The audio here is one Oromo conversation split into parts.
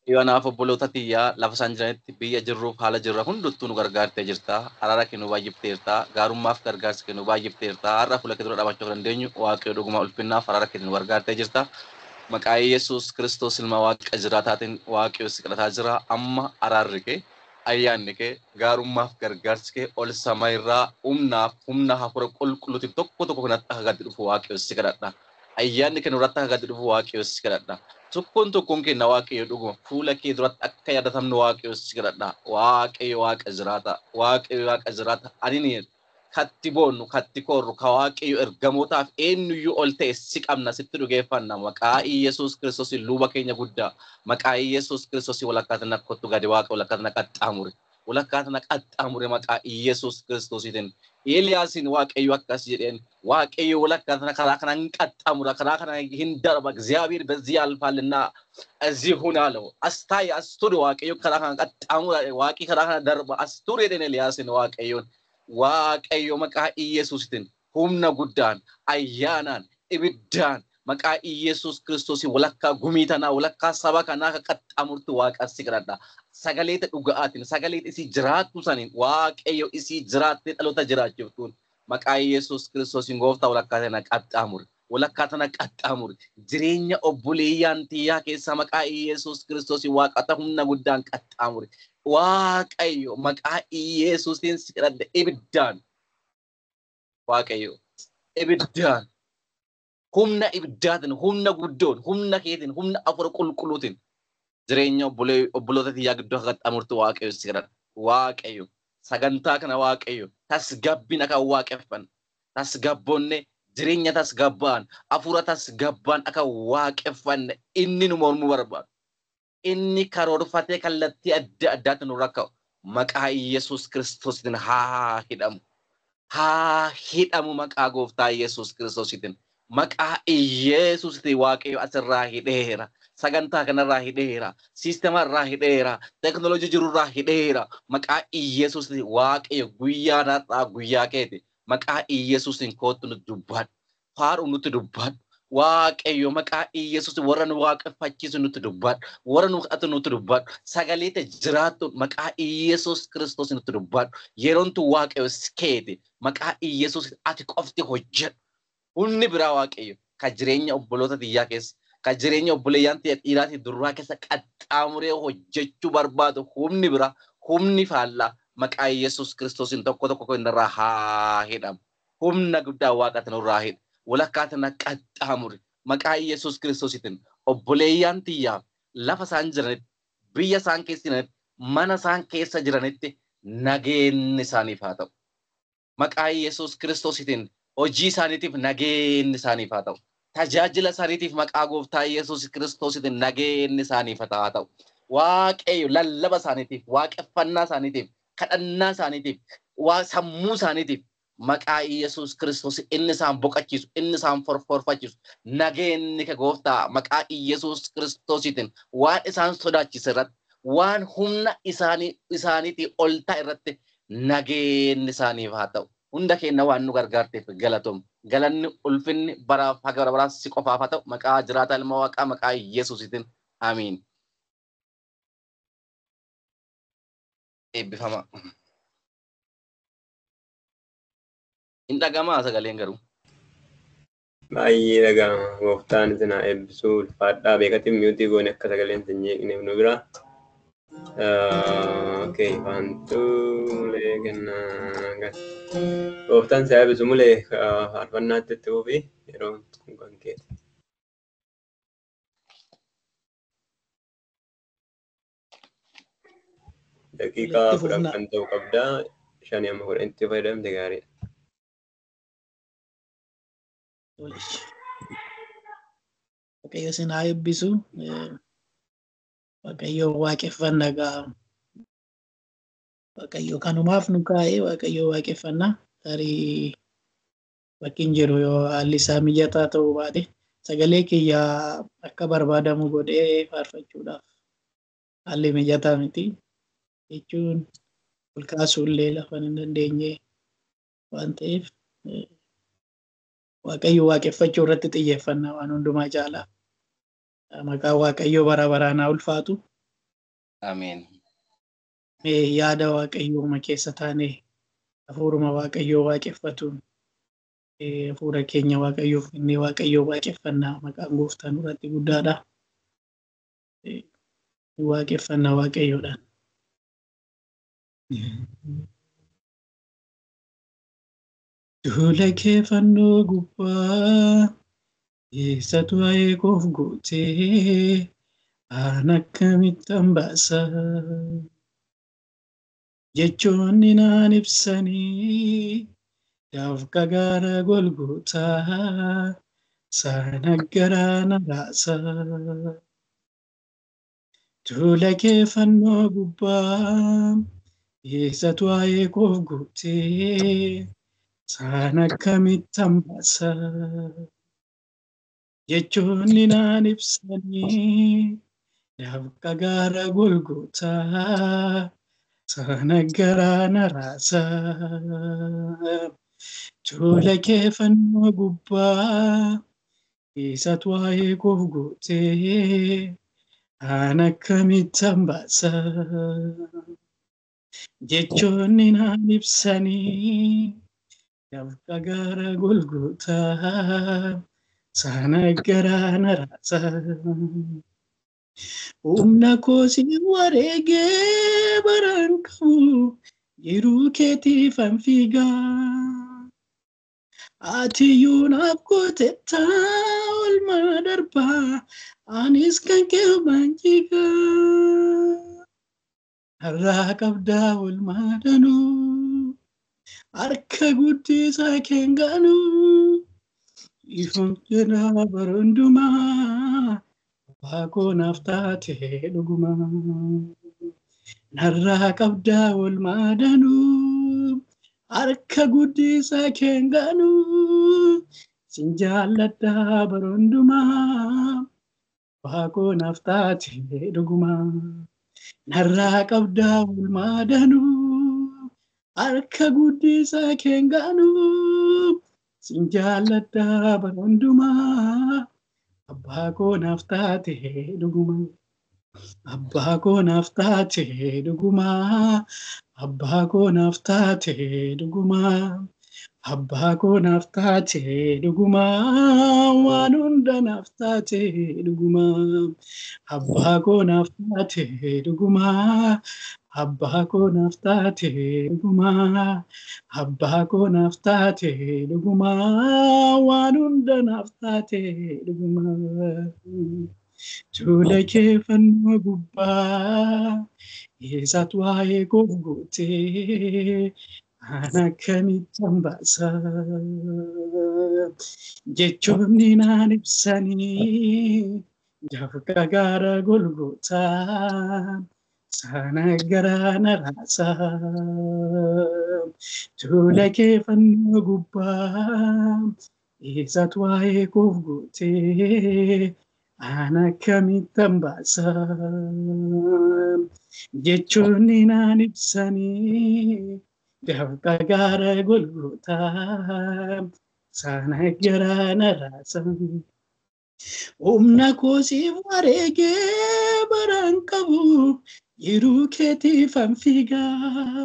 Kanaaf obboloota tiyyaa lafa isaan jiranitti biyya jirruuf haala jirra hunduttuu nu gargaartee jirta. Araara kee nu baay'ifteerta. Gaarummaaf gargaarsa kee nu baay'ifteerta. Har'a fuula kee dura dhaabachuu kan dandeenyu waaqayyo dhuguma ulfinnaaf araara kee nu gargaartee jirta. Maqaa Yesuus Kiristoos ilma waaqa jiraataatiin waaqayyo si kadhataa jira. Amma araarri kee ayyaanni kee gaarummaaf gargaarsi kee ol sama irraa humnaaf humna hafuura qulqulluutiin tokko tokko kanatti akka gadi dhufu waaqayyo si kadhadha. Ayyaanni kee nurratti akka gadi dhufu waaqayyo si kadhadha. Tokkoon tokkoon keenya waaqayyo dhuguma fuula kee duratti akka yaadatamnu waaqayyo si kadhadha. Waaqayyo waaqa jiraata. Waaqayyo waaqa jiraata. Ani ni katti boonnu katti korru ka waaqayyo ergamootaaf eenyuyyuu ol ta'e si qabna sitti dhugeeffanna maqaa Iyesuus Kiristoos luuba keenya guddaa maqaa Iyesuus Kiristoos walakkaata na kottu gadi waaqa walakkaata na qaxxaamure walakkaata na qaxxaamure maqaa Iyesuus Kiristoositiin Eeliyaasin waaqayyo akkas jedheen waaqayyo walakkaata na karaa kana hin qaxxaamura karaa kana hin darba እግዚአብሔር በዚህ ያልፋልና እዚህ ሁን አለው አስታይ አስቱር waaqayyo karaa kana qaxxaamura waaqi karaa kana darba astur jedheen Eeliyaasin waaqayyoon waaqayyo maqaa Iyesuusitiin humna guddaan ayyaanaan ibiddaan maqaa Iyesuus Kiristoosiin walakkaa gumii tanaa walakkaa saba kanaa akka qaxxaamurtu waaqa si kadhadha. Sagaleeta dhuga'aatiin sagaleeta isii jiraattu saniin waaqayyo isii jiraattee dhaloota jiraachiftuun maqaa Iyesuus Kiristoosiin gooftaa walakkaa tana qaxxaamure. Walakkaa tana qaxxaamure. Jireenya obboleeyyaan tiyyaa keessaa maqaa Iyesuus Kiristoosiin waaqata humna guddaan qaxxaamure. Waaqayyo maqaa Iyesuusiin si kadhadha ibiddaan. Waaqayyo ibiddaan. Humna ibiddaatiin, humna guddoon, humna keetiin, humna afura qulqulluutiin jireenya obboloota tiyyaa gidduu akka qaxxaamurtu Waaqayyo si kadhadha. Waaqayyo sagantaa kana Waaqayyo tasgabbina kan waaqeffan. Tasgabboonne jireenya tasgabbaan, afura tasgabbaan akka waaqeffanne inni nu mormuu barbaadu. inni karoorfatee kallattii adda addaatti nu rakka'u maqaa Iyesuus Kiristoositiin haa hidhamu. Haa hidhamu maqaa gooftaa Iyesuus Kiristoositiin. Maqaa Iyesuusitiin waaqayyo asirraa hidheera. Sagantaa kanarraa hidheera. Siistema irraa hidheera. Teknooloojii jirurraa hidheera. Maqaa Iyesuusitiin waaqayyo guyyaa narraa guyyaa keeti. Maqaa Iyesuusitiin kootu nutti dubbaadhu. Faaruu nutti dubbaadhu. waaqayyo maqaa Iyesuus warra nu waaqeffachiisu nutti dubbadhu warra nu kadhatu nutti dubbadhu sagaleeta jiraattu maqaa Iyesuus Kiristoos nutti dubbadhu yeroon tu waaqayyo keeti maqaa Iyesuus ati qofti hojjedhu humni biraa waaqayyo ka jireenya obboloota tiyyaa keessa ka jireenya obboleeyyaan tiyya dhiiraa fi durraa keessa qaxxaamuree hojjechuu barbaadu humni biraa humni faallaa maqaa Iyesuus Kiristoosiin tokko tokko irraa haa hidhamu humna guddaa waaqatu nurraa hidha. walakkaa tana qaxxaamure maqaa Iyesuus Kiristoositiin obboleeyyaan tiyyaaf lafa isaan jiranitti biyya isaan keessa jiranitti mana isaan keessa jiranitti nageenyi isaaniif haa ta'u. Maqaa Iyesuus Kiristoositiin hojii isaaniitiif nageenyi isaaniif haa ta'u. Tajaajila isaaniitiif maqaa gooftaa Iyesuus Kiristoositiin nageenyi isaaniif haa ta'u. Waaqayyo lallaba isaaniitiif, waaqeffannaa isaaniitiif, kadhannaa isaaniitiif, sammuu isaaniitiif maqaa Iyesuus Kiristoos inni isaan boqachiisu, inni isaan forforfachiisu, nageenyi ka gooftaa maqaa Iyesuus Kiristoositiin waan isaan sodaachise irratti, waan humna isaanii isaaniitii ol ta'e irratti nageenyi isaaniif haa ta'u. Hunda keenya waan nu gargaarteef galatoom. Galanni ulfinni baraaf haga bara baraas si qofaaf haa ta'u. Maqaa jiraata ilma waaqaa maqaa Iyesuusitiin. Amiin. Eebbifama. Hin dhagamaa sagaleen garuu. Baay'ee dhaga'ama. Gooftaan isin haa eebbisuu ulfaadhaa beekatiin miyuutii goone akka sagaleen isin jeeqneef nu bira. Okey, faantuu mulee kennaa gal. Gooftaan si haa eebbisu mulee faarfannaatti itti fufi yeroo kun kan keeti. Daqiiqaa kudhan kan ta'u qabdaa. Shanii amma kudhan itti fayyadamte gaariidha. Waaqayyo isin haa eebbisu. Waaqayyo waaqeffannaa gaa. Waaqayyo kanumaaf nu kaa'ee Waaqayyo waaqeffannaa tarii bakki hin jiru yoo haalli isaa mijataa ta'uu baate sagalee kiyya akka barbaadamu godhee faarfachuudhaaf haalli mijataa miti jechuun ol kaasuullee lafa hin dandeenye waan ta'eef Waaqayyo waaqeffachuu irratti xiyyeeffannaa waan hundumaa caalaa. Maqaan Waaqayyoo bara baraan haa ulfaatu. Ameen. Mee yaada waaqayyooma keessa taane hafuuruma waaqayyoo waaqeffatuun eh, hafuura keenya waaqayyoof kennee waaqayyoo waaqeffannaa maqaan gooftaa nurratti guddaadha. Eh, Waaqeffannaa waaqayyoodhaan. Duula kee fannoo gubbaa eessatu eeguuf gootee aan akkamittan baasa jechoonni naan ibsanii dafqa gaara golgootaa sana garaa na raasa. Duula kee fannoo gubbaa eessatu eeguuf gootee sana akkamittan baasa jechoonni naan ibsanii dafqa gaara golgootaa sana garaa na raasa. Duula kee fannoo gubbaa eessatu eeguuf gootee aan akkamittan baasa jechoonni naan ibsanii dafqa gaara golgootaa sana garaa na raasa. Humna koosi wareegee baraan qabu jiruu keetiifan fiigaa. Atiyyuu naaf gootettaa olmaa darbaa anis kan kee banjigaa. Har'aa qabdaa olmaa danuu harka guddisaa keenganuu ifuun jedhaa baroondumaa waaqoo naaf taate dhuguma. Narraa qabdaa olmaa danuu harka guddisaa keenganuu sin jaalladhaa baroondumaa waaqoo naaf taate dhuguma. Narraa qabdaa olmaa danuu harka guddisaa keenganuu sin jaalladhaa baroondumaa abbaa koo naaf taate dhuguma. Abbaa koo naaf taate dhuguma. Abbaa koo naaf taate dhuguma. Abbaa koo naaf taate dhuguma. Waan hunda naaf taate dhuguma. Abbaa koo naaf taate dhuguma. Abbaa koo naaf taate dhuguma. Abbaa koo naaf taate dhuguma. Waan hunda naaf taate dhuguma. Duula kee fannoo gubbaa eessatu waa'ee koof gootee aan akkamittan baasa. Jechoonni naan ibsanii dafqa gaara golgootaa sana garaa na raasa. Duula kee fannoo gubbaa eessatu waa'ee koof gootee aan akkamittan baasa. Jechoonni naan ibsanii dafqa gaara golgootaa sana garaa na raasa. Humna koosiif wareegee baraan qabu jiruu keetiifan fiigaa.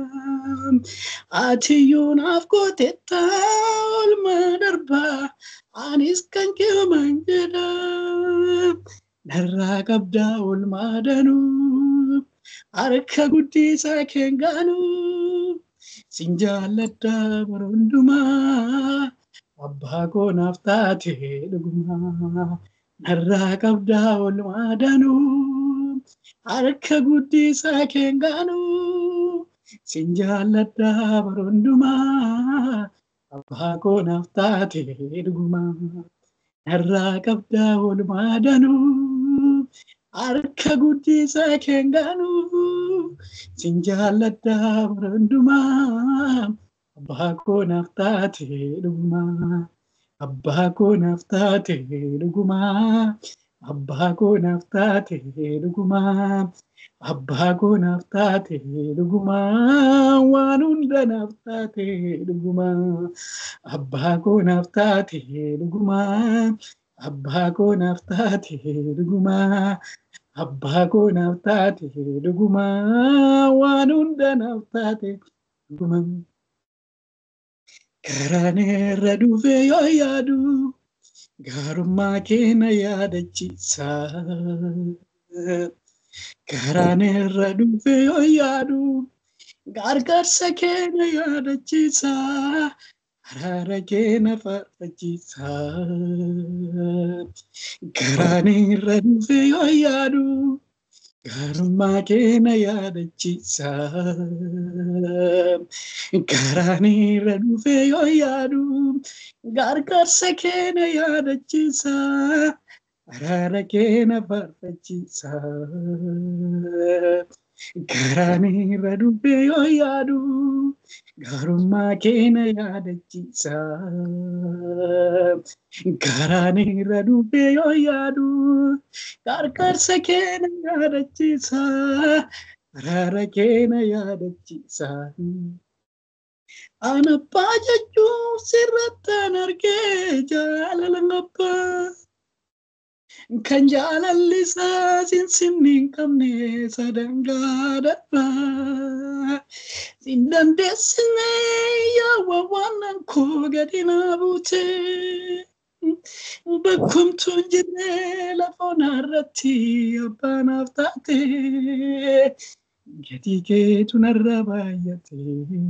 Atiyyuu naaf gootettaa olmaa darbaa anis kan keeman jedha. Narraa qabdaa olmaa danuu harka guddisaa keenganuu sin jaalladhaa baroondumaa. Abbaa koo naaf taate dhuguma. Narraa qabdaa olmaa danuu harka guddisaa keenganuu sin jaalladhaa baroondumaa. Abbaa koo naaf taate dhuguma. Narraa qabdaa olmaa danuu harka guddisaa keenganuu sin jaalladhaa baroondumaa. Abbaa koo naaf taate dhuguma. Abbaa koo naaf taate dhuguma. Abbaa koo naaf taate dhuguma. Abbaa koo naaf taate dhuguma. Waan hunda naaf taate dhuguma. Abbaa koo naaf taate dhuguma. Abbaa koo naaf taate dhuguma. abbaa koo naaf taate dhugumaa waan hunda naaf taate dhugumaa karaan irra dhufee yoo yaadu gaarummaa kee na yaadachiisa karaan irra dhufee yoo yaadu gargaarsa kee na yaadachiisa araara kee na faarfachiisa karaan irra dhufee yoo yaadu gaarummaa kee na yaadachiisa karaan irra dhufee yoo yaadu gargaarsa kee na yaadachiisa araara kee na faarfachiisa karaan irra dhufee yoo yaadu gaarummaa kee na yaadachiisa karaan irra dhufee yoo yaadu gargaarsa kee na yaadachiisa araara kee na yaadachiisa an abbaa jechuun sirrattaan argee jaalala abbaa kan jaalalli isaa sinsinni hin qabne sadangaa darbaa sin dandeessine yaawwa waan koo gadi naa buute bakkumtuun jirre lafoon irratti abbaanaaf taate gatii keetu narra baay'ate.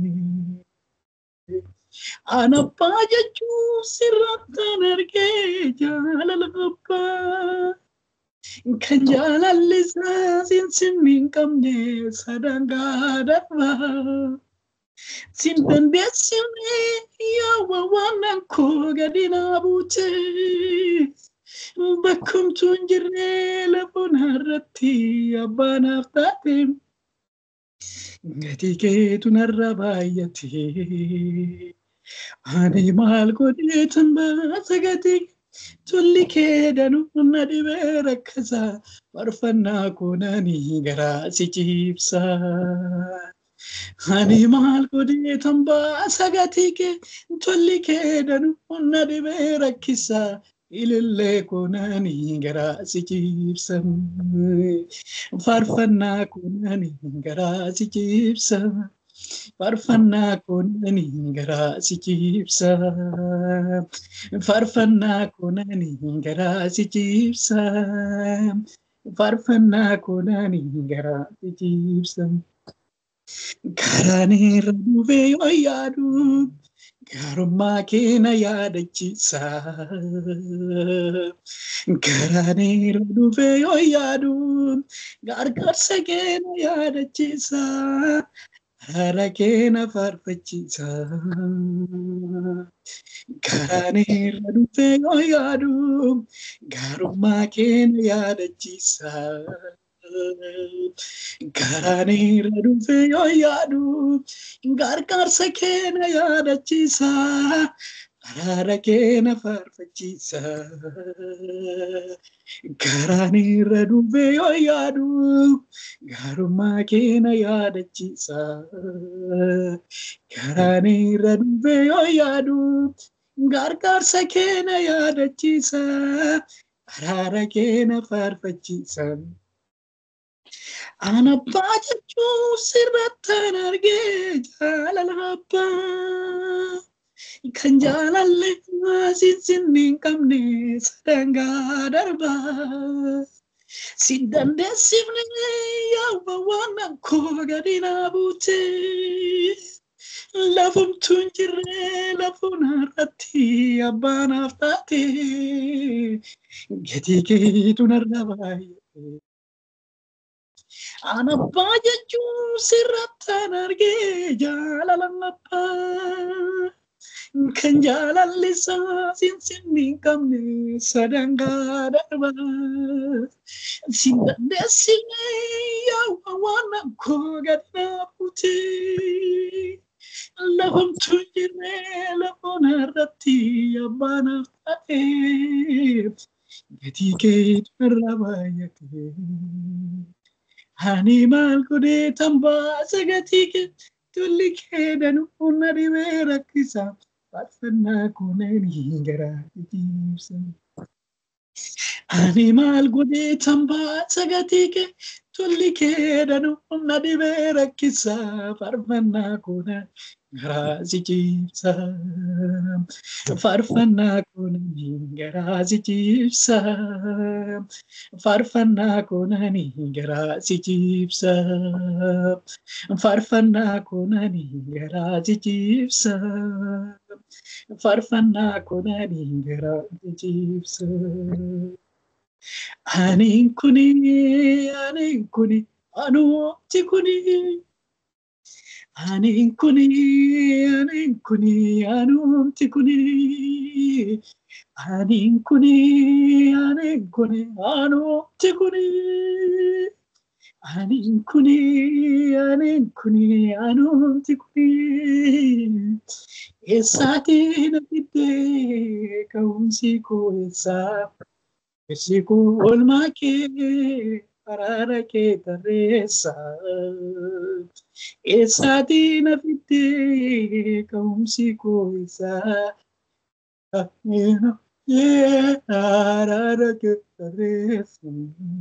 An abbaa jechuun sirrattaan argee jaalala abbaa. Kan jaalalli isaa sinsinni hin qabne sadangaa darbaa. Sin dandeessine yaawwa waan koo gadi naa buute. Bakkumtuun jirre lafoon irratti abbaanaaf taate. Gatii keetu narra baay'ate. Ani maal godheetan baasa gatii tolli kee danuu na dhibee rakkasa farfannaa koonanii garaa si ciibsa. Ani maal godheetan baasa gatii kee tolli kee danuu na dhibee rakkisa ilillee koonanii garaa si ciibsa. Farfannaa koonanii garaa si ciibsa. Farfannaa koonanii garaa si ciibsa. Farfannaa koonanii garaa si ciibsa. Farfannaa koonanii garaa si ciibsa. Karaan irra dhufee yoo yaadu gaarummaa kee na yaadachiisa. Karaan irra dhufee yoo yaadu gargaarsa kee na yaadachiisa. Araara kee na faarfachiisa. Karaan irra dhufee yoo yaadu gaarummaa kee na yaadachiisa. Karaan irra dhufee yoo yaadu gargaarsa kee na yaadachiisa. Araara kee na faarfachiisa. Karaan irra dhufee yoo yaadu gaarummaa kee na yaadachiisa. Karaan irra dhufee yoo yaadu gargaarsa kee na yaadachiisa. Araara kee na faarfachiisa. An abbaa jechuun sirrattaan argee jaalala abbaa. Kan jaalalli sinsinni hin qabne sadangaa darbaa. Si dandeessifne yaawwa waan koo gadi naa buute. Lafumtuun jirre lafuun irratti abbaanaaf taate. Gatii keetu narra baay'ate. An abbaa jechuun sirrattaan argee jaalala abbaa. Kan jaalalli isaa sinsinni hin qabne sadangaa darbaa. Si dandeessine yaawwa waan koo gadi naa buute. Lafumtuun jirre lafoon irratti abbaanaaf taate. Gatii keetu narra baay'ate. Ani maal godhee tan baasa gatii kee tolli kee danuu na dhibee rakkisa. Faarfannaa koonanii garaa ciibsa. Ani maal godhee tambaa sagatii kee tolli kee danuu humna dhibee rakkisa faarfannaa kuna garaa si ciibsa. Faarfannaa kuna garaa si ciibsa. Faarfannaa kuna garaa si ciibsa. Faarfannaa kuna garaa si ciibsa. Faarfannaa kuna garaa si ciibsa. Ani kuni, ani kuni, anuuti kuni. Ani kuni, ani kuni, anuuti kuni. Ani kuni, ani kuni, anuuti kuni. Ani kuni, ani kuni, anuuti kuni. Eessaati na fiddee ka'umsi koo eessaa? Irsi koo oolmaa kee araara kee tarreessa. Eessaati na fiddee ka'umsi koo eessaa? Araara kee tarreessa.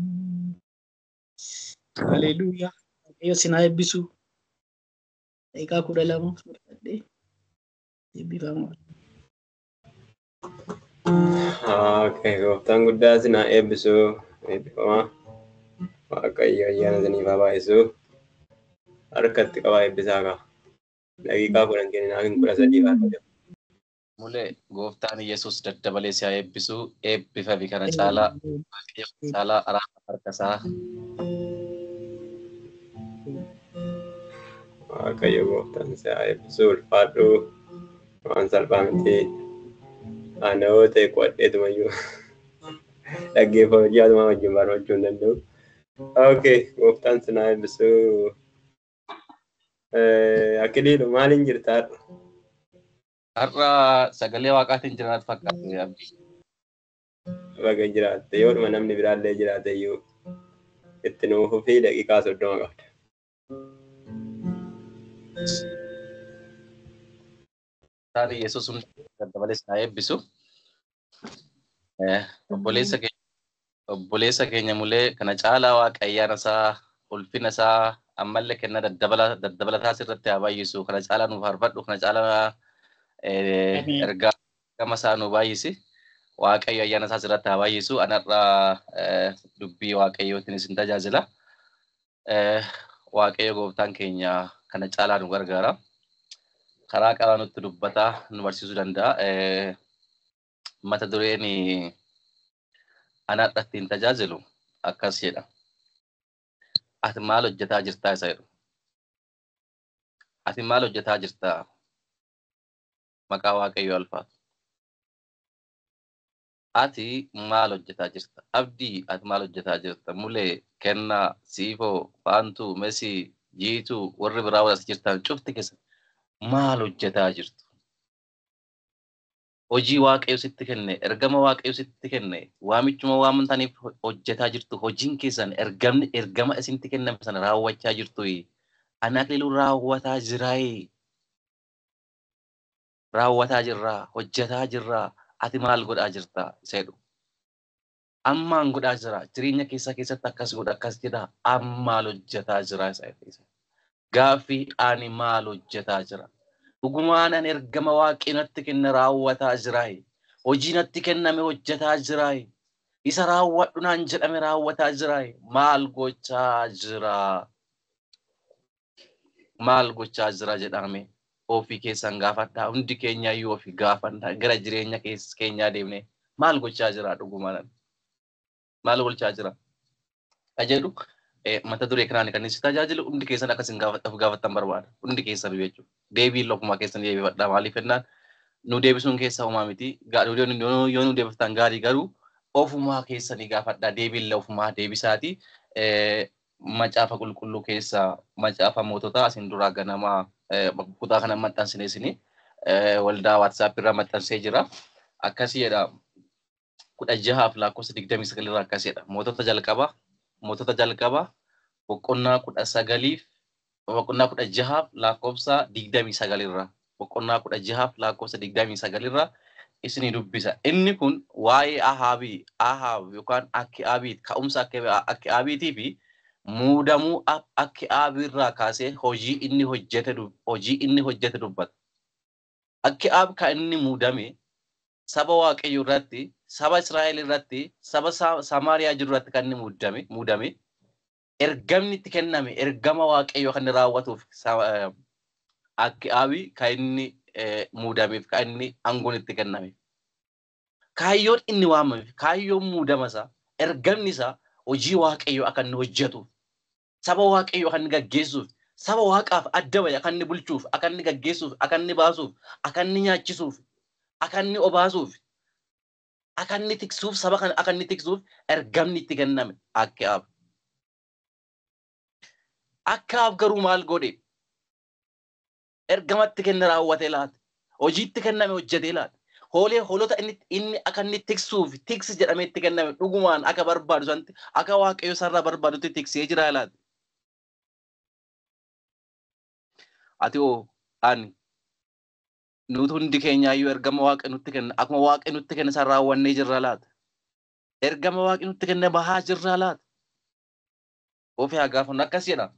Haleluuyaa. Waaqayyo sinaa eebbisu. Daqiiqaa kudha lama fudhadhee eebbifamaa. Okay, gooftaan guddaa sinaa eebbisuu eebbifamaa. Waaqayyo ayyaana isiniif haa baay'isuu. Harkatti qabaa eebbisaa qaba. Daqiiqaa kudhan kenninaa hin kudha sadii faarfate. Mulee gooftaan Yesuus daddabalee si haa eebbisu eebbifame kana caalaa waaqayyo caalaa araara harkasaa Waaqayyo gooftaan si haa eebbisuu ulfaadhu. Waan salphaa miti. Ana yoo ta'e qo'adheetumayyuu dhaggeeffama ji'aatuma wajjin barbaachuu hin danda'u. Okay, gooftaan si haa eebbisuu. Akiliilu maaliin jirta har'a? har'a sagalee waaqaatiin jiraatu fakkaate abdii. Baga jiraatte yoodhuma namni biraallee jiraate iyyuu itti nuufuu fi daqiiqaa soddoma qabda. Taani Yesuus hundi daddabalee si haa eebbisu. Obboleessa keenya obboleessa keenya mulee kana caalaa waaqa ayyaana isaa ulfina isaa ammallee kenna daddabalataa sirratti haa baay'isu kana caalaa nuuf harfadhu kana caalaa ergaa gama isaa nu baay'isi waaqayyo ayyaana isaa sirratti haa baay'isu anarraa dubbii waaqayyootiin isin tajaajila waaqayyo gooftaan keenya kana caalaa nu gargaara karaa qabaa nutti dubbataa nu barsiisuu danda'a mata dureen anarra ittiin tajaajilu akkas jedha ati maal hojjetaa jirtaa isa jedhu ati maal hojjetaa jirtaa maqaa waaqayyo alfaatu. Ati maal hojjetaa jirta? Abdii ati maal hojjetaa jirta? Mulee, kennaa, siifoo, faantuu, mesii, jiituu, warri biraa wal as jirtan cufti keessa maal hojjetaa jirtu? Hojii waaqayyo sitti kenne, ergama waaqayyo sitti kenne, waamichuma waamamtaniif hojjetaa jirtu, hojiin keessan ergamni ergama isinitti kenname sana raawwachaa jirtu. Ana akliiluu raawwataa jiraayee. raawwataa jirraa, hojjetaa jirraa, ati maal godhaa jirtaa isa jedhu. Ammaan godhaa jira, jireenya keessaa keessatti akkas godha, akkas jedha, ammaal hojjetaa jira isa jedhu. Gaaffii ani maal hojjetaa jira? Dhugumaan ani ergama waaqii natti kenne raawwataa jiraa? Hojii natti kenname hojjetaa jiraa? Isa raawwadhu naan jedhame raawwataa jiraa? Maal gochaa jira? Maal gochaa jira jedhame? ofii keessan gaafadhaa hundi keenya iyyuu ofii gaafannaa gara jireenya keenyaa deemnee maal gochaa jira dhugumaan maal gochaa jira ka jedhu mata duree kanaan kan si tajaajilu hundi keessan akkas hin gaafattan barbaada hundi keessan jechuudha deebiin lofumaa keessan deebifadhaa maaliif jennaan nu deebisuun keessa homaa miti yoo nu deebiftan gaarii garuu ofumaa keessanii gaafadhaa deebiin ofumaa deebisaati macaafa qulqulluu keessa macaafa moototaa asin duraa ganamaa kutaa kana maxxansine isini waldaa waatsaap irraa maxxansee jira. Akkasii jedha kudha jahaaf lakkoofsa digdamii sagal irraa akkas jedha. Mootota jalqabaa mootota jalqabaa boqonnaa kudha sagaliif boqonnaa kudha jahaaf lakkoofsa digdamii sagal irraa boqonnaa kudha jahaaf lakkoofsa digdamii sagal irraa isinii dubbisa. Inni kun waa'ee Ahaabii, Ahaab yookaan akki Aabiit, ka'umsa akki Aabiitii fi muudamuu akki Aabiirraa kaasee hojii inni hojjete hojii inni hojjete dubbata. Akki Aab kan inni muudame saba Waaqayyoo irratti, saba Israa'el irratti, saba Samaariyaa jiru irratti kan inni muudame, muudame. Ergamni itti kenname, ergama Waaqayyoo kan inni raawwatuuf akki Aabii kan inni muudameef kan inni aangoon itti kenname. Kaayyoon inni waamameef, kaayyoon muudama isaa, ergamni isaa hojii waaqayyoo akka inni hojjetuuf, saba waaqayyoo akka inni gaggeessuuf, saba waaqaaf adda bahe akka inni bulchuuf, akka inni gaggeessuuf, akka inni baasuuf, akka inni nyaachisuuf, akka inni obaasuuf, akka inni tiksuuf, saba kana akka inni tiksuuf ergamni itti kenname akki Aab. Akka Aab garuu maal godhe? ergamatti kenne raawwatee laata. Hojiitti kenname hojjetee laata. Hoolee hoolota inni inni akka inni tiksuuf tiksi jedhamee itti kenname dhugumaan akka barbaadu santi akka waaqayyo sarara barbaadutti tiksee jira laata. Ati oo ani nuti hundi keenyaayyuu ergama waaqa nutti kenna akkuma waaqa nutti kenne san raawwannee jirra laata. Ergama waaqi nutti kenne bahaa jirra laata. Ofii haa gaafannu akkas jedha.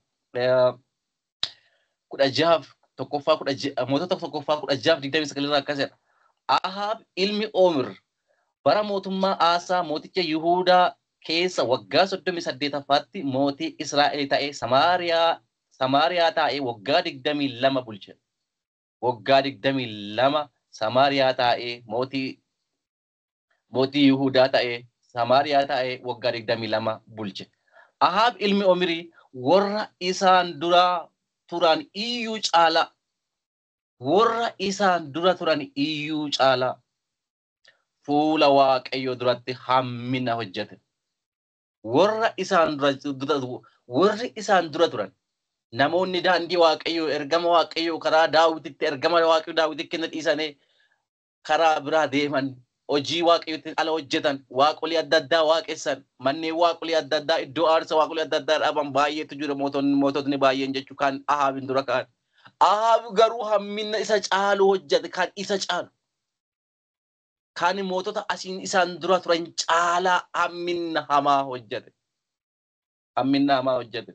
Kudha jahaaf tokkoffaa kudha mootota tokkoffaa kudha jahaaf digdamii sagalirraa akkas jedha. Ahaab ilmi Oomir bara mootummaa Aasaa mooticha Yihuudaa keessa waggaa soddomii saddeetaffaatti mootii Israa'el ta'ee Samaariyaa Samaariyaa taa'ee waggaa digdamii lama bulche. Waggaa digdamii lama Samaariyaa taa'ee mootii mootii Yihuudaa ta'ee Samaariyaa taa'ee waggaa digdamii lama bulche. Ahaab ilmi Omirii warra isaan duraa turan iyyuu caala warra isaan dura turan iyyuu caala fuula waaqayyoo duratti hammina hojjete warra isaan dura warri isaan dura turan namoonni daandii waaqayyoo ergama waaqayyoo karaa daawititti ergama waaqayyoo daawititti kenna dhiisanii karaa biraa deeman hojii waaqayyootti ala hojjetan waaqolii adda addaa waaqessan manneen waaqolii adda addaa iddoo aarsa waaqolii adda addaa dhaban baay'eetu jira mootonni moototni baay'een jechuu kan ahaabin dura ka'an. Ahaab garuu hammina isa caalu hojjete kan isa caalu. Kan mootota asiin isaan dura turan caalaa hammina hamaa hojjete. Hammina hamaa hojjete.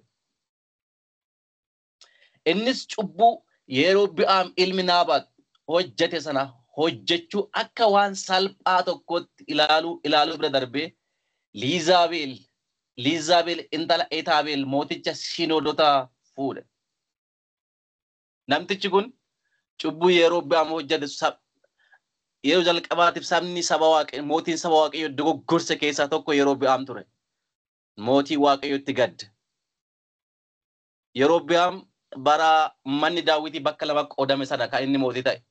Innis cubbuu yeroo bi'aam ilmi naabaat hojjete sana hojjechuu akka waan salphaa tokkotti ilaaluu ilaaluu bira darbee Liizaabeel Liizaabeel intala Etaabeel mooticha Shinoodotaa fuudhe. Namtichi kun cubbuu yeroo bi'aam hojjete yeroo jalqabaatiif sabni saba waaqayyo mootiin saba waaqayyo dogoggorse keessaa tokko yeroo bi'aam ture. Mootii waaqayyotti gadde. Yeroo bi'aam bara manni daawwitii bakka lama qoodame sana kan inni mootii ta'e.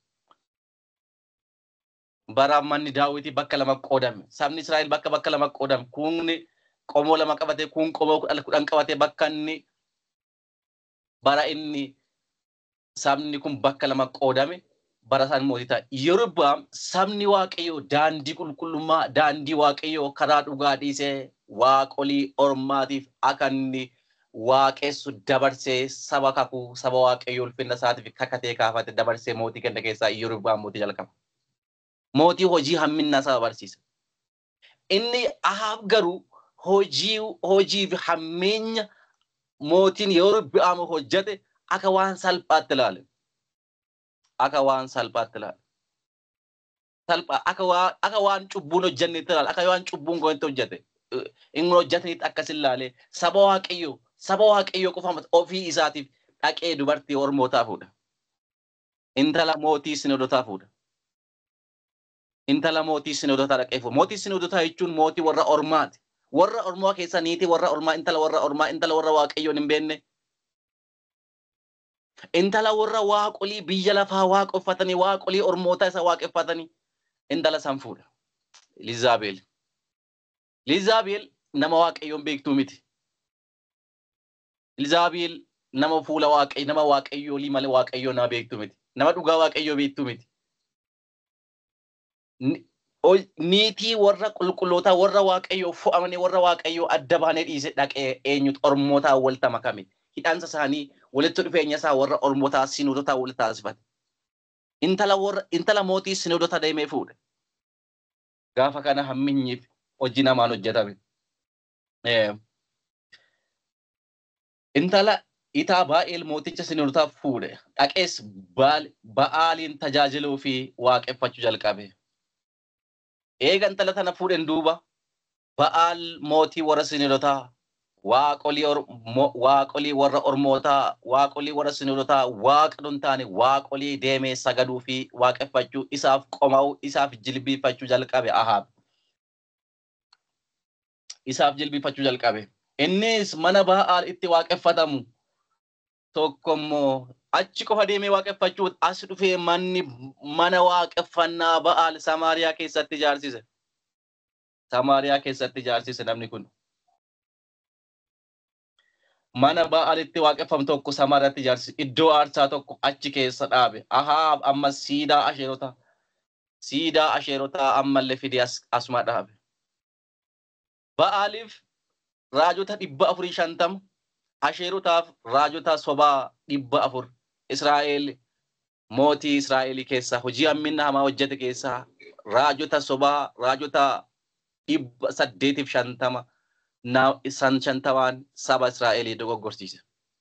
bara manni daawwitii bakka lama qoodame sabni israa'el bakka bakka lama qoodame kun qomoo lama qabate kun qomoo kudhan qabate bakka inni bara inni sabni kun bakka lama qoodame bara isaan mootii ta'a yeroo bi'aam sabni waaqayyoo daandii qulqullummaa daandii waaqayyoo karaa dhugaa dhiisee waaqolii ormaatiif akka inni waaqessu dabarsee saba kakuu saba waaqayyoo ulfinna isaatiif kakatee kaafate dabarsee mootii kenna keessaa yeroo bi'aam mootii jalqaba. mootii hojii hamminna isaa barsiisa. Inni Ahaab garuu hojii hojii fi hammeenya mootiin yeroo bi'aamu hojjete akka waan salphaatti ilaale. Akka waan salphaatti ilaale. Salphaa akka waan akka waan cubbuun hojjennetti ilaale akka waan cubbuun goonti hojjete. Inni hojjetanitti akkas ilaale saba waaqayyoo saba waaqayyoo qofa ofii isaatiif dhaqee dubartii ormootaa fuudha. Intala mootii sinodotaa fuudha. intala mootii sinodotaa dhaqee fuudha. Mootii sinodotaa jechuun mootii warra ormaati. Warra ormaa keessa niitii warra ormaa intala warra ormaa intala warra waaqayyoon hin beekne. Intala warra waaqolii biyya lafaa waaqeffatanii waaqolii ormoota isa waaqeffatanii intala san fuudha. Lizaabeel. Lizaabeel nama waaqayyoon beektuu miti. Lizaabeel nama fuula waaqayyo nama waaqayyoolii malee waaqayyoo nama beektuu miti. Nama dhugaa waaqayyoo beektuu miti. niitii warra qulqullootaa warra waaqayyoo fo'amanii warra waaqayyoo adda baanee dhiise dhaqee eenyutu ormootaa walitti makame hidhaansa isaanii walitti dhufeenya isaa warra ormootaa sinoodotaa walitti taasifate. Intala warra intala mootii sinoodotaa deemee fuudhe. Gaafa kana hamminyiif hojii namaan hojjetame. Intala itaa baay'eel mooticha sinirtaaf fuudhe dhaqees ba'aaliin tajaajiluu fi waaqeffachuu jalqabe. Eega intala tana fuudhen duuba ba'aal mootii warra sinirotaa waaqolii warra ormootaa waaqolii warra sinirotaa waaqa nun taane waaqolii deemee sagaduu fi waaqeffachuu isaaf qoma'uu isaaf jilbiifachuu jalqabe ahaab. Isaaf jilbiifachuu jalqabe. Innis mana ba'aal itti waaqeffatamu tokkommoo achi qofa deemee waaqeffachuu as dhufee manni mana waaqeffannaa ba'aal Samaariyaa keessatti ijaarsise. Samaariyaa keessatti ijaarsise namni kun. Mana ba'aalitti waaqeffamu tokko Samaariyaatti ijaarsise. Iddoo aarsaa tokko achi keessa dhaabe. Ahaab amma siidaa asheerotaa. Siidaa asheerotaa ammallee fidee asuma dhaabe. Ba'aaliif raajota dhibba afurii shantama. Asheerotaaf raajota sobaa dhibba afur. Israa'eel mootii Israa'elii keessaa hojii hamminna hamaa hojjete keessaa raajota sobaa raajota dhibba saddeetiif shantama san shantamaan saba Israa'elii dogoggorsiise.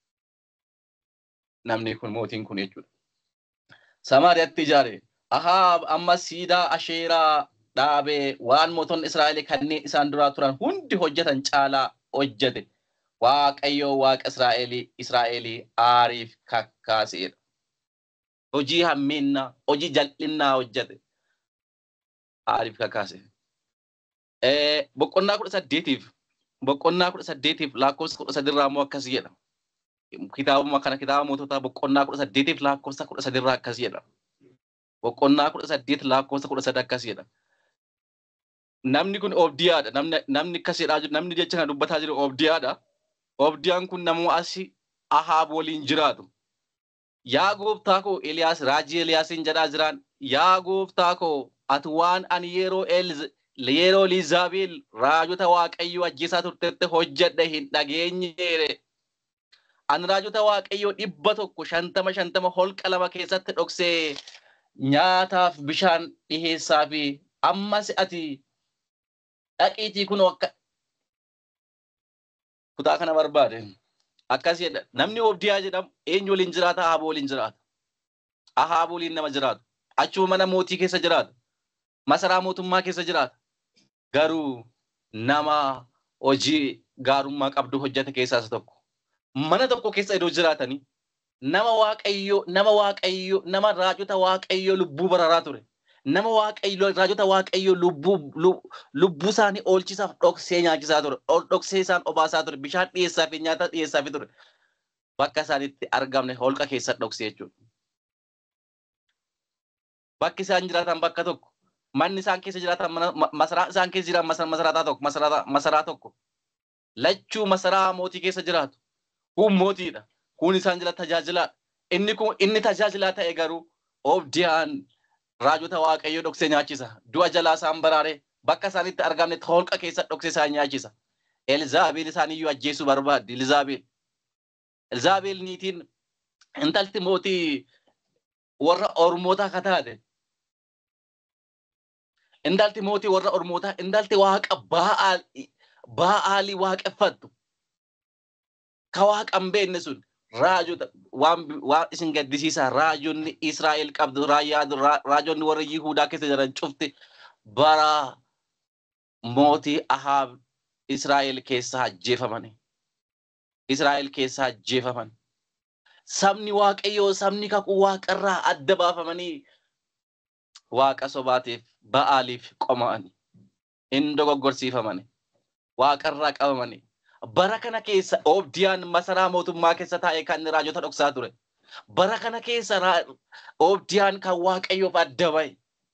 Namni kun mootiin kun jechuudha. Samaariyaatti ijaare Ahaab amma siidaa asheeraa dhaabee waan mootonni Israa'elii kanneen isaan duraa turan hundi hojjetan caalaa hojjete. Waaqayyo waaqa Israa'elii Israa'elii aariif kakkaaseedha. Hojii hamminna hojii jal'innaa hojjete. Aariif kakkaase. Boqonnaa kudha saddeetiif boqonnaa kudha saddeetiif lakkoofsa kudha sadirraa immoo akkas jedha. Kitaabuma kana kitaaba moototaa boqonnaa kudha saddeetiif lakkoofsa kudha sadirraa akkas jedha. Boqonnaa kudha saddeet lakkoofsa kudha sadii akkas jedha. Namni kun Obdiyaadha. Namni akkas jedhaa jiru namni jecha kana dubbataa jiru Obdiyaadha. Obdiyaan kun nama asi Ahaab waliin jiraatu. Yaa gooftaa koo Eliyaas raajii Eliyaasiin jedhaa jiraan. Yaa gooftaa koo ati waan ani yeroo yeroo Liizaabeel raajota Waaqayyoo ajjeesaa turtetti hojjedhe hin dhageenyeere. Ani raajota Waaqayyoo dhibba tokko shantama shantama holqa lama keessatti dhoksee nyaataaf bishaan dhiheessaa fi ammas ati dhaqiitii kun akka kutaa kana barbaade. Akkas jedha namni Obdiyaa jedhamu eenyu waliin jiraata Ahaab waliin jiraata. Ahaab waliin nama jiraatu. Achuma mana mootii keessa jiraata. Masaraa mootummaa keessa jiraata. Garuu nama hojii gaarummaa qabdu hojjete keessaa isa tokko. Mana tokko keessa iddoo jiraatanii nama waaqayyo nama waaqayyo nama raajota waaqayyo lubbuu bararaa ture. Nama waaqayyo raajota waaqayyo lubbuu lubbuu isaanii oolchisaaf dhoksee nyaachisaa ture. Dhoksee isaan obaasaa ture. Bishaan dhiyeessaa fi nyaata dhiyeessaa fi ture. Bakka isaan itti argamne holqa keessa dhoksee jechuudha. Bakki isaan jiraatan bakka tokko. Manni isaan keessa jiraatan masaraa isaan keessa jiran masaraa tokko masaraa tokko. Lachuu masaraa mootii keessa jiraatu. Kun mootiidha. Kun isaan jala tajaajilaadha. Inni kun inni tajaajilaa ta'e garuu Obdiyaan raajota waaqayyoo dhoksee nyaachisa. Du'a jalaa isaan baraaree bakka isaan itti argamne holqa keessa dhoksee isaan nyaachisa. Elzaabeel isaaniyyuu ajjeesuu barbaaddi. Elzaabeel. Elzaabeel niitiin intalti mootii warra Ormootaa akka taate. Intalti mootii warra Ormootaa intalti waaqa baa'aalii waaqeffattu. Ka waaqa hin beekne sun raajota waan isin gaddisiisaa raajonni Israa'el qabdu raajonni warra Yihuudaa keessa jiran cufti bara mootii Ahaab Israa'el keessaa ajjeefamani. Israa'el keessaa ajjeefaman. Sabni Waaqayyoo sabni kakuu waaqarraa adda baafamanii waaqa sobaatiif ba'aaliif qoma'ani. Hin dogoggorsiifamani. Waaqarraa qabamani. bara kana keessa Obdiyaan masaraa mootummaa keessa taa'ee kan raajota dhoksaa ture. Bara kana keessa Obdiyaan kan Waaqayyoof adda bahe.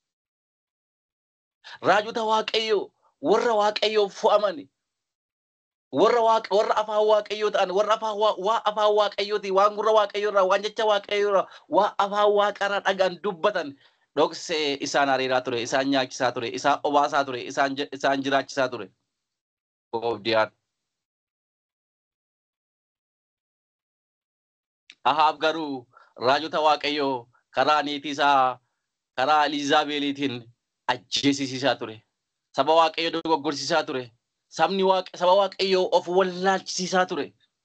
Raajota Waaqayyoo warra Waaqayyoof fo'amani. Warra warra afaan Waaqayyoo ta'an warra afaan waa afaan Waaqayyooti waan gurra Waaqayyoo irraa waan jecha Waaqayyoo irraa waa afaan Waaqarraa dhagaan dubbatan dhoksee isaan hariiraa ture isaan nyaachisaa ture isaan obaasaa ture isaan jiraachisaa ture. Obdiyaan. Ahaab garuu raajota waaqayyoo karaa niitii isaa karaa Eliizaabeeliitiin ajjeesisiisaa ture. Saba waaqayyo dogoggorsiisaa ture. Sabni saba waaqayyo of wallaalchisiisaa ture.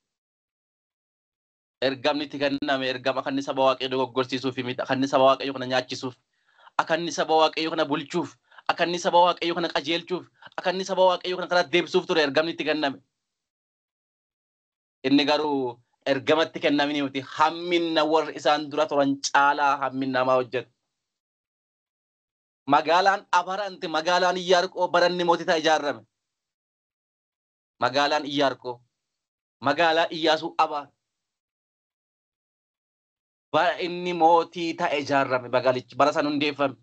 Ergamni itti kenname ergama akka inni saba waaqayyo dogoggorsiisuuf miti. Akka inni saba waaqayyo kana nyaachisuuf. Akka inni saba waaqayyo kana bulchuuf. Akka inni saba waaqayyo kana qajeelchuuf. Akka inni saba waaqayyo kana karaa deebisuuf ture ergamni itti kenname. Inni garuu ergamatti kennamini miti hamminna warri isaan dura turan caalaa hamminna namaa hojjeta. Magaalaan abaranti magaalaan iyyaarqoo baranni mootitaa ijaarame. Magaalaan iyyaarqoo magaalaa iyyaasuu abaa. Bara inni mootii ta'e ijaarame magaalichi bara san hundeeffame.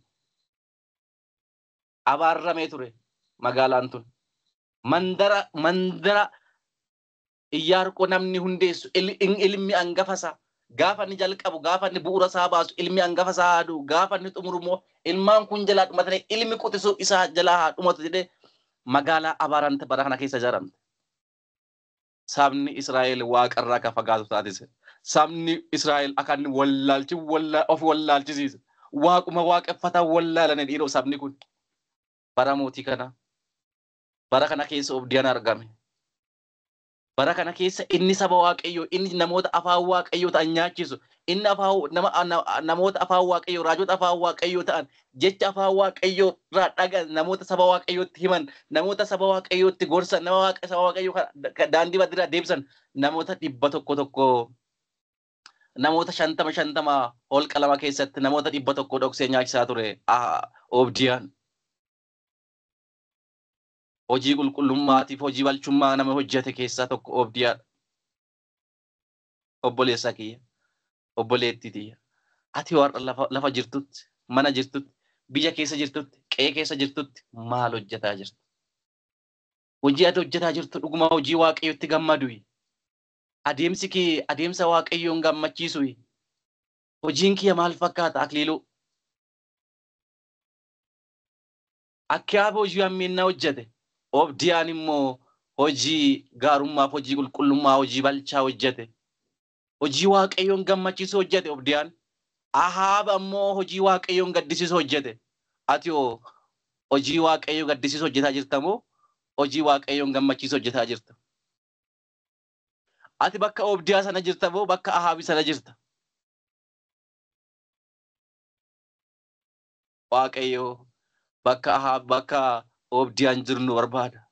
Abaarramee ture magaalaan tun. Mandara mandara iyyaarqoo namni hundeessu ilmi hangafasaa gaafa inni jalqabu gaafa inni bu'uura isaa baasu ilmi hangafa isaa haadhu gaafa inni xumuru immoo ilmaan kun jalaa dhumatanii ilmi quxisuu isaa jalaa haa dhumatu jedhee magaalaa abaarante bara kana keessa ijaaramte. Sabni Israa'el waaqarraa akka fagaatu taatise. Sabni Israa'el akka inni wallaalchi of wallaalchisiise. Waaquma waaqeffataa wallaalanii dhiiroo sabni kun. Bara mootii kana bara kana keessa obdiyaan argame. bara kana keessa inni saba waaqayyoo inni namoota afaan waaqayyoo ta'an nyaachisu inni afaan namoota afaan waaqayyoo raajota afaan waaqayyoo ta'an jecha afaan waaqayyoo irraa dhagan namoota saba waaqayyootti himan namoota saba waaqayyootti gorsan nama saba waaqayyoo daandii badiraa deebisan namoota dhibba tokko tokko namoota shantama shantama holqa lama keessatti namoota dhibba tokko dhoksee nyaachisaa ture obdiyaan. hojii qulqullummaatiif hojii balchummaa nama hojjete keessaa tokko obdiyaadha. Obboleessa kiyya, obboleettii tiyya. Ati warra lafa jirtutti, mana jirtutti, biyya keessa jirtutti, qe'ee keessa jirtutti maal hojjetaa jirtu? Hojii ati hojjetaa jirtu dhuguma hojii waaqayyotti gammadu. Adeemsi kee adeemsa waaqayyoon gammachiisu. Hojiin kiyya maal fakkaata akliiluu? Akka hojii hammeennaa hojjete. obdiyaan immoo hojii gaarummaaf hojii qulqullummaa hojii balchaa hojjete hojii waaqayyoon gammachiisu hojjete obdiyaan ahaaba immoo hojii waaqayyoon gaddisiisu hojjete ati hoo hojii waaqayyoo gaddisiisu hojjetaa jirta moo hojii waaqayyoon gammachiisu hojjetaa jirta ati bakka obdiyaa sana jirta moo bakka ahaabii sana jirta waaqayyoo bakka ahaab bakka obdiyaan jiru nu barbaada.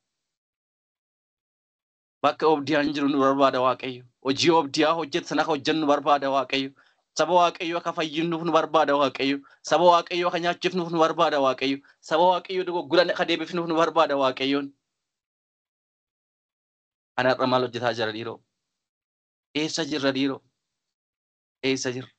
Bakka obdiyaan jiru nu barbaada Waaqayyo. Hojii obdiyaa hojjetu sana akka hojjennu barbaada Waaqayyo. Saba Waaqayyo akka fayyinnuuf nu barbaada Waaqayyo. Saba Waaqayyo akka nyaachifnuuf nu barbaada Waaqayyo. Saba Waaqayyo dogoggoran akka deebifnuuf nu barbaada Waaqayyoon. Ana irra maal hojjetaa jira dhiiroo? Eessa jirra dhiiroo? Eessa jirra?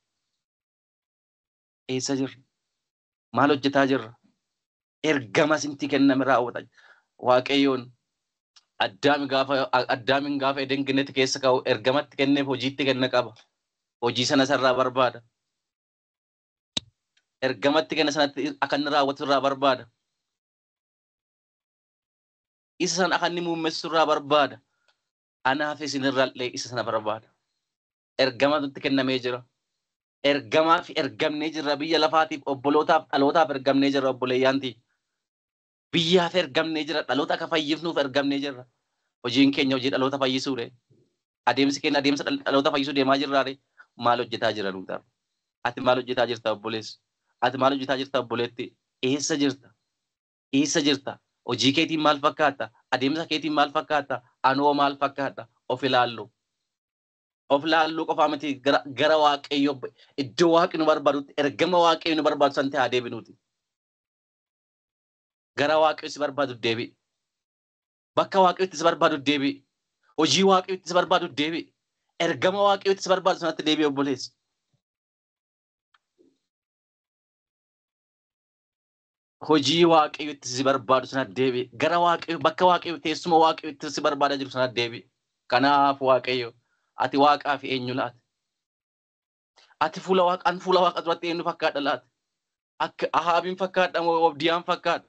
Eessa jirra? Maal hojjetaa jirra? ergama sinti kenname raawwata. Waaqayyoon addaami gaafa addaamin gaafa eden kennetti keessa ka'u ergamatti kenneef hojiitti kenna qaba. Hojii sana sarraa barbaada. Ergamatti kenna sanatti akka inni raawwatu irraa barbaada. Isa sana akka inni muummessu irraa barbaada. Anaaf isinirraallee isa sana barbaada. Ergamatti kennamee jira. Ergamaaf ergamnee jirra biyya lafaatiif obbolootaaf dhalootaaf ergamnee jirra obboleeyyaantii. biyyaaf ergamnee jira dhaloota akka fayyifnuuf ergamnee jirra. Hojiin keenya hojii dhaloota fayyisuudha. Adeemsi keenya adeemsa dhaloota fayyisuu deemaa jirraare maal hojjetaa jira nuutaaf. Ati maal hojjetaa jirta obboleessi? Ati maal hojjetaa jirta obboleetti? Eessa jirta? Eessa jirta? Hojii keetiin maal fakkaata? Adeemsa keetiin maal fakkaata? Anoo maal fakkaata? Of ilaallu. Of ilaalluu qofaa miti gara waaqayyo iddoo waaqni nu barbaadutti ergama waaqayyo nu barbaadu san ta'aa deebinuuti. gara waaqayyo si barbaadu deebi'i. Bakka waaqayyo si barbaadu deebi'i. Hojii waaqayyo si barbaadu deebi'i. Ergama waaqayyo si barbaadu sanatti deebi'i obboleessi. Hojii waaqayyo si barbaadu sanatti deebi'i. Gara waaqayyo bakka waaqayyo teessuma waaqayyo si barbaada jiru sanatti deebi'i. Kanaaf waaqayyo ati waaqaa fi eenyu laata? Ati fuula waaqaan fuula waaqa duratti eenyu fakkaadha laata? Akka ahaabiin fakkaadha moo obdiyaan fakkaadha?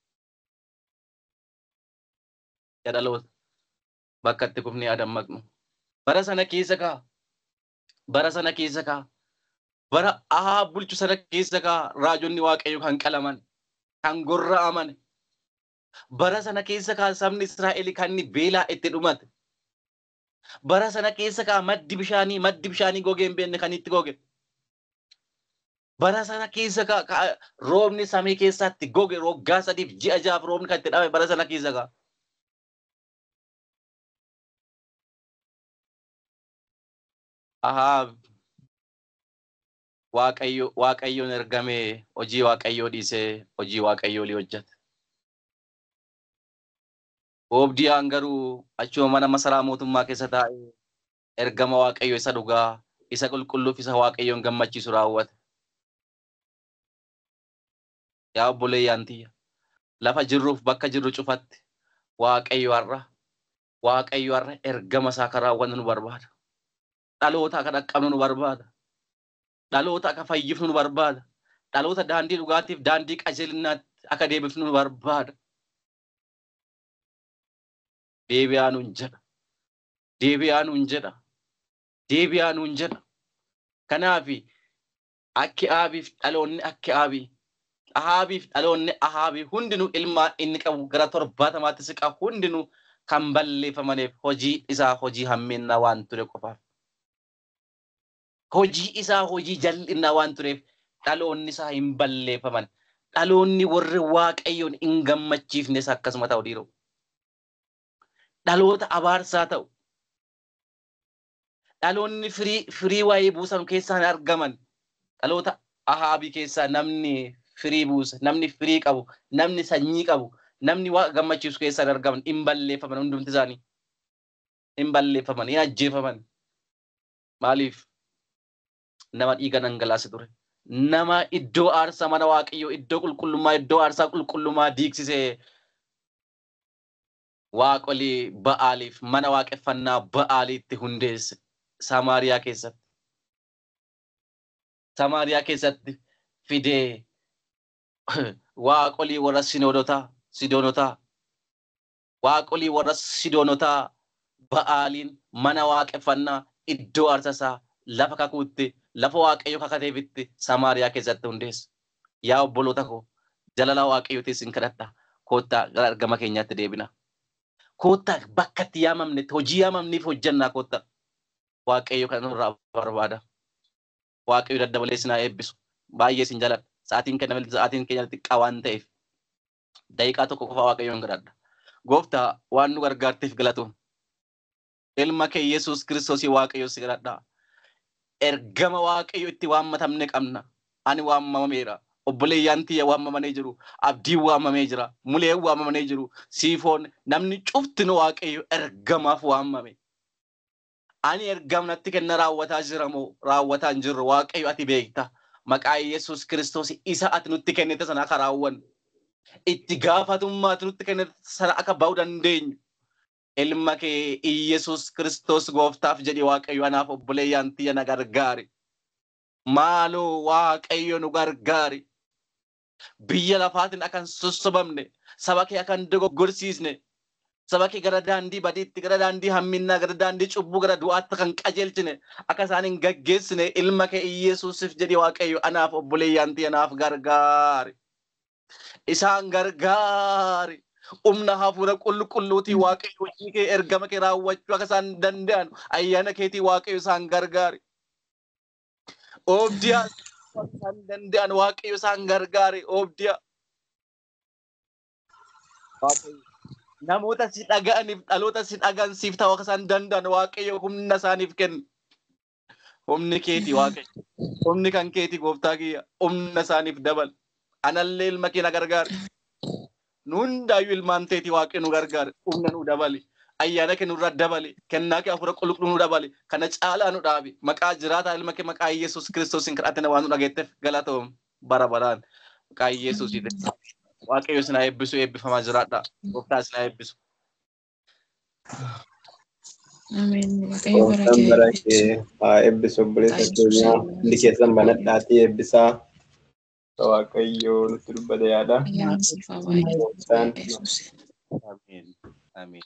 dhaloota bakka itti kufnee dammaqnu. Bara sana keessa kaa. Bara sana keessa kaa. Bara ahaa bulchu sana keessa kaa raajonni waaqayyo kan qalaman, kan gorra'aman, Bara sana keessa kaa sabni Israa'el kan inni beelaa itti dhumate. Bara sana keessa kaa maddi bishaanii maddi bishaanii gogee hin beekne kan itti goge. Bara sana keessa kaa kaa roobni samii keessatti goge waggaa sadiif ji'a jahaaf roobni kan itti dhabe bara sana keessa kaa. Ahaab Waaqayyo Waaqayyoon ergamee hojii Waaqayyoo dhiisee hojii Waaqayyoo li hojjete. Oobdiyaan garuu achuma mana masaraa mootummaa keessa taa'ee ergama Waaqayyo isa dhugaa isa qulqulluuf isa Waaqayyoon gammachiisu raawwate. Yaa obboleeyyaan tiyya lafa jirruuf bakka jirru cufatti Waaqayyo har'a Waaqayyo har'a ergama isaa kan raawwannu nu barbaada. Dhaloota akka dhaqqabnu nu barbaada. Dhaloota akka fayyifnu nu barbaada. Dhaloota daandii dhugaatiif daandii qajeelinaatti akka deebifnu nu barbaada. Deebi'aa nuun jedha. Deebi'aa nuun jedha. Deebi'aa nuun jedha. Kanaaf akki aabiif dhaloonni akki aabii. Ahaabiif dhaloonni ahaabii hundinuu ilmaan inni qabu gara torbaatamaatti siqa hundinuu kan balleeffamaniif hojii isaa hojii hammeennaa waan ture qofaaf. Hojii isaa hojii jal'innaa waan tureef dhaloonni isaa hin balleeffaman. Dhaloonni warri waaqayyoon hin gammachiifnes akkasuma ta'u dhiiroo. Dhaloota abaarsaa ta'u. Dhaloonni firii firii waa'ee buusan keessaa hin argaman. Dhaloota ahaabii keessaa namni firii buusa, namni firii qabu, namni sanyii qabu, namni waa gammachiisu keessaa hin argaman, hin balleeffaman hundumti isaanii. Hin balleeffaman, hin ajjeefaman. Maaliif? Nama dhiiga dhangalaase ture. Nama iddoo aarsaa mana waaqayyoo, iddoo qulqullummaa, iddoo aarsaa qulqullummaa diigsisee waaqolii ba'aaliif mana waaqeffannaa ba'aaliitti hundeesse Samaariyaa keessatti. Samaariyaa keessatti fidee waaqolii warra sinoodotaa, sidoonotaa, waaqolii warra sidoonotaa ba'aaliin mana waaqeffannaa iddoo aarsasaa lafa kakuutti lafa waaqayyo kakateefitti Samaariyaa keessatti hundeesse. Yaa obboloota koo jalala waaqayyootiin sin kadhadha. Koottaa gara argama keenyaatti deebina. Koottaa bakka itti yaamamnetti hojii yaamamniif hojjannaa koottaa. Waaqayyo kan nurraa barbaada. Waaqayyo daddabalee sinaa eebbisu. Baay'ee sin jaladha. Sa'aatiin keenya sa'aatiin keenya xiqqaa waan ta'eef daqiiqaa tokko qofa waaqayyoon kadhadha. Gooftaa waan nu gargaarteef galatuun. Ilma kee Yesuus Kiristoosii waaqayyo si kadhadha. Ergama waaqayyo itti waammatamne qabna. Ani waamamameera. Obboleeyyaan tiyya waamamanii jiru. Abdiin waamamee jira. Muleen waamamanii jiru. Siifoon namni cuftinu waaqayyo ergamaaf waamame. Ani ergamnatti kenna raawwataa jira moo raawwataa hin jirru waaqayyo ati beekta. Maqaa Yesuus Kiristoos isa ati nutti kennite sana akka raawwannu. Itti gaafatummaa ati nutti kennite sana akka ba'uu dandeenyu. Ilma kee Iyesuus Kiristoos gooftaaf jedhi waaqayyo anaaf obboleeyyaan tiyya na gargaari. Maaloo waaqayyo nu gargaari. Biyya lafaatiin akan sossobamne, saba kee akan dogoggorsiisne, saba kee gara daandii badiitti, gara daandii hamminnaa, gara daandii cubbuu, gara du'aatti kan qajeelchine, akka isaan hin gaggeessine ilma kee Iyesuusif jedhi waaqayyo anaaf obboleeyyaan tiyya naaf gargaari. Isaan gargaari. Humna hafuura qulqulluutii waaqayyo hojii kee ergama kee raawwachuu akka isaan danda'an ayyaana keetii waaqayyo isaan gargaari. Oobdiyaa isaan danda'an waaqayyo isaan gargaari oobdiyaa. Namoota si dhaga'aniif dhaloota si dhaga'an siif ta'u akka isaan danda'an waaqayyo humna isaaniif kenna. Humni keetii waaqayyo. Humni kan keetii gooftaa kiyya. Humna isaaniif dabal. Anallee ilma kee na gargaari. Nu hundaayyuu ilmaan teetii waaqayyo nu gargaari. Humna nu dabali. ayyaana kee nurra dabali kennaa kee hafuura qulqulluu nu dabali kana caalaa nu dhaabi maqaa jiraataa ilma kee maqaa yesus kiristoosiin kadhatina waan nu dhageetteef galatoom bara baraan maqaa yesuusiitiin waaqayyo sinaa eebbisu eebbifamaa jiraadha gooftaa sinaa eebbisu. Ameen. Waaqayyo bara Gooftaan bara kee kee haa eebbisu obboleessa keenya hundi keessan banadhaatii eebbisaa. Waaqayyo nutti dubbate yaada. ayyaana siif haa baay'atu. Gooftaan Yesuus. Amiin. Amiin.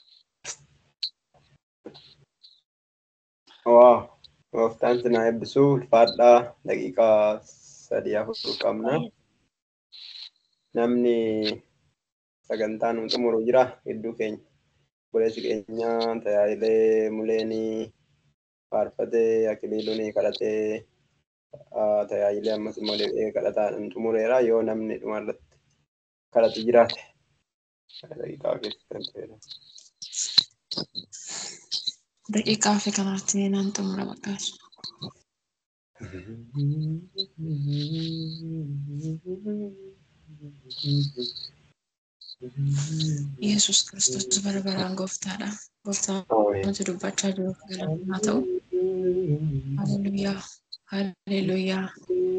waa gooftaan sinaa eebbisu ulfaadhaa daqiiqaa sadii afur qabna. Namni sagantaa nu xumuru jira hedduu keenya. Obboleessi keenya tajaajilee muleenii faarfatee akiliiluun kadhatee tajaajilee ammas immoo deebi'ee kadhataadhaan xumureera yoo namni dhumarratti kadhatu jiraate. Daqiiqaa keessatti fayyadamu. Daqiiqaa fi kanatti naan xumura maqaas. Yesus Kiristoos bara baraan gooftaadha. Gooftaan nuti dubbachaa jiru galata haa ta'u. Haleluuyaa. Haleluuyaa.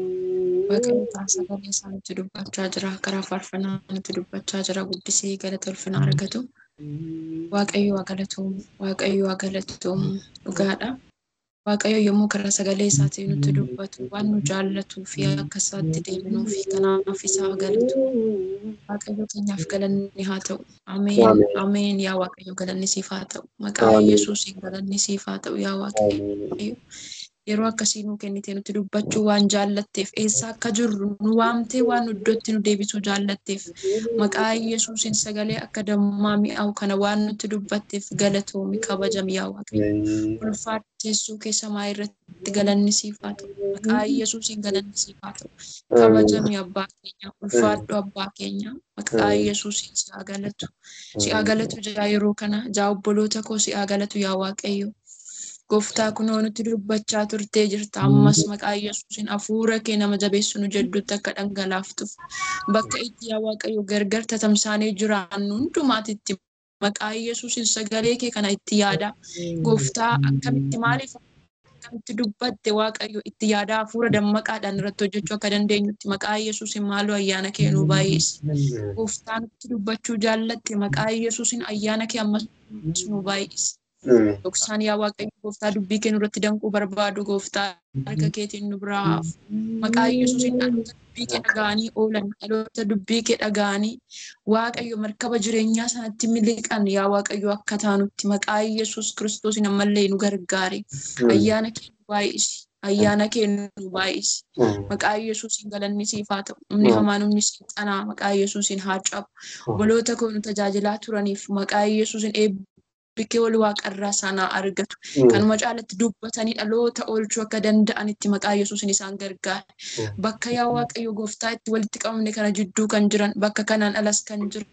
Waaqayyo kan sagalee isaa nutti dubbachaa jira. Karaa faarfannaa nutti dubbachaa jira. Guddisee galata ulfina argatu. Waaqayyo haa galatuumu. Waaqayyo haa galatuumu. Dhugaadha. Waaqayyo yommuu karaa sagalee isaatiin nutti dubbatu waan nu jaallatuu fi akka isaatti deebinuu fi kanaaf isaa galatu. Waaqayyo keenyaaf galanni haa ta'u. Ameen. Ameen. Yaa Waaqayyo galanni siif haa ta'u. Maqaa Yesuusiin galanni siif haa ta'u. Yaa Waaqayyo. Yeroo akkasii nuu kennitee nutti dubbachuu waan jaallatteef eessa akka jirru nu waamtee waan iddootti nu deebisuu jaallatteef maqaa Yesuusiin sagalee akka dammaa mi'aawu kana waan nutti dubbatteef galatoomi kabajami yaa Waaqayyo. Ulfaadhu teessoo kee samaa irratti galanni siif haa ta'u. Maqaa Yesuusiin galanni siif haa ta'u. Kabajami abbaa keenya. Ulfaadhu abbaa keenya. Maqaa Yesuusiin si haa galatu. Si haa galatu jaa yeroo kana jaa obboloota koo si haa galatu yaa Waaqayyo. Gooftaa kunoo nutti dubbachaa turtee jirta. Ammas maqaa Yesuusiin hafuura kee nama jabeessu nu jedhutti akka dhangalaaftuuf bakka itti yaa Waaqayyo gargar tatamsaanee jiraannu hundumaatitti maqaa Yesuusiin sagalee kee kana itti yaada. Gooftaa akkamitti maaliif akkamitti dubbatte Waaqayyo itti yaada hafuura dammaqaadhaan irratti hojjechuu akka dandeenyutti maqaa Yesuusiin maaloo ayyaana kee nu baay'isi. Gooftaa nutti dubbachuu jaallatte maqaa Yesuusiin ayyaana kee ammas nu baay'isi. Dhoksaan yaa Waaqayyo gooftaa dubbii kee nurratti danquu barbaadu gooftaa harka keetiin nu biraa haafu. Maqaa Yesuusiin dhaloota dubbii kee dhaga'anii oolan dhaloota dubbii kee dhaga'anii Waaqayyo markaba jireenyaa sanatti miliqan yaa Waaqayyo akka taanutti maqaa Yesuus Kiristoosiin ammallee nu gargaari. Ayyaana kee nu baay'isi. Ayyaana kee nu baay'isi. Maqaa Yesuusiin galanni siif haa ta'u. Humni hamaan humni seexanaa maqaa Yesuusiin haa cabu. Obboloota koo nu tajaajilaa turaniif maqaa Yesuusiin eebbi bikkee wal waaqarraa sanaa argatu. Kanuma caalatti dubbatanii dhaloota oolchuu akka danda'anitti maqaa Yesuusin isaan gargaara. Bakka yaa Waaqayyo gooftaa itti walitti qabamne kana jidduu kan jiran bakka kanaan alas kan jiran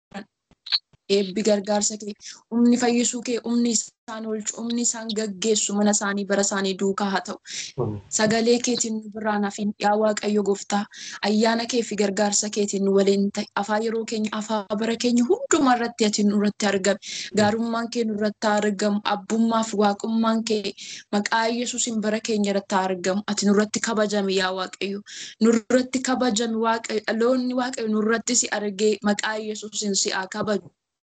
eebbi gargaarsa kee humni fayyisuu kee humni isaan oolchu humni isaan gaggeessu mana isaanii bara isaanii duukaa haa ta'u. Sagalee keetiin nu biraan hafin yaa Waaqayyo gooftaa ayyaana kee fi gargaarsa keetiin nu waliin ta'e afaa yeroo keenya afaa bara keenya hundumaa irratti ati nurratti argame gaarummaan kee nurratti argamu abbummaa fi waaqummaan kee maqaa Yesuusiin bara keenya irratti argamu ati nurratti kabajame yaa Waaqayyo nurratti kabajame Waaqayyo dhaloonni Waaqayyo nurratti si argee maqaa Yesuusiin si haa kabaju.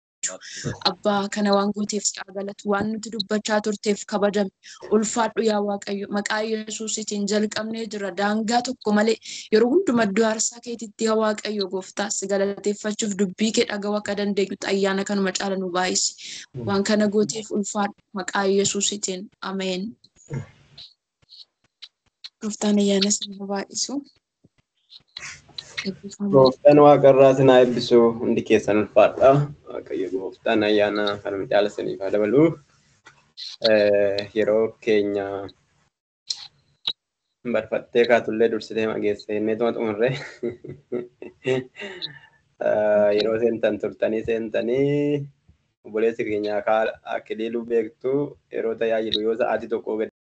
Abbaa kana waan gooteef si haa galatu waan nuti dubbachaa turteef kabajame ulfaadhu yaa Waaqayyo maqaa Yesuusiitiin jalqabnee jira daangaa tokko malee yeroo hundumaa iddoo aarsaa keetitti yaa Waaqayyo gooftaa si galateeffachuuf dubbii kee dhaga'uu akka dandeenyutti ayyaana kanuma caala nu baay'isi waan kana gooteef ulfaadhu maqaa Yesuusiitiin ameen. Gooftaan ayyaana sana baay'isu. Gooftaan waaqarraa sinaa eebbisu hundi keessan ulfaadha. Waaqayyo gooftaan ayyaana kanuma caala siniif haa dabalu. Yeroo keenya barfattee kaatullee dursitee mageessee inneetuma xumurre. Yeroo seentan turtanii seentanii obboleessi keenya akiliiluu beektu yeroo tajaajilu yoo sa'aatii tokko gadi